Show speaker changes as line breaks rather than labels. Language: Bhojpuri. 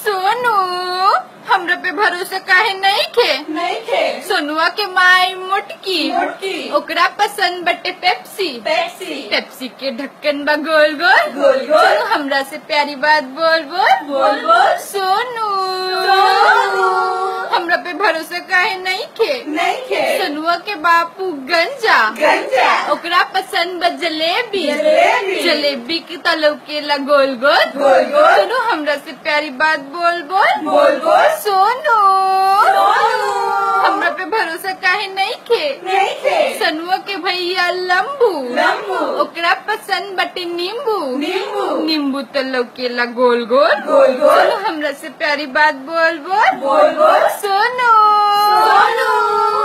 सोनू हमरा पे भरोसा काहे नहीं खे
नहीं खे
सोनुआ के माई मोटकी
मोटकी।
ओकरा पसंद बटे पेप्सी
पेप्सी
पेप्सी के ढक्कन बा गोल गोल
गोल गोल।
सोनू हमरा से प्यारी बात बोल बोल
बोल बोल।
सोनू
सोनू।
हमरा पे भरोसा काहे नहीं खे
नहीं खे
सोनुआ के बापू गंजा
गंजा
ओकरा पसंद बा जलेबी
जलेबी।
जलेबी के तलव के ला गोल गोल
गोल गोल।
सोनू हमरा से प्यारी बात बोल बोल
बोल बोल।
सोनू
सोनू।
हमरा पे भरोसा काहे नहीं खे
नहीं खे
सनुआ के भैया लंबू
लंबू।
ओकरा पसंद बटे नींबू
नींबू।
नींबू तलव के ला गोल गोल
गोल गोल।
सोनू हमरा से प्यारी बात बोल बोल
बोल बोल।
सोनू
सोनू।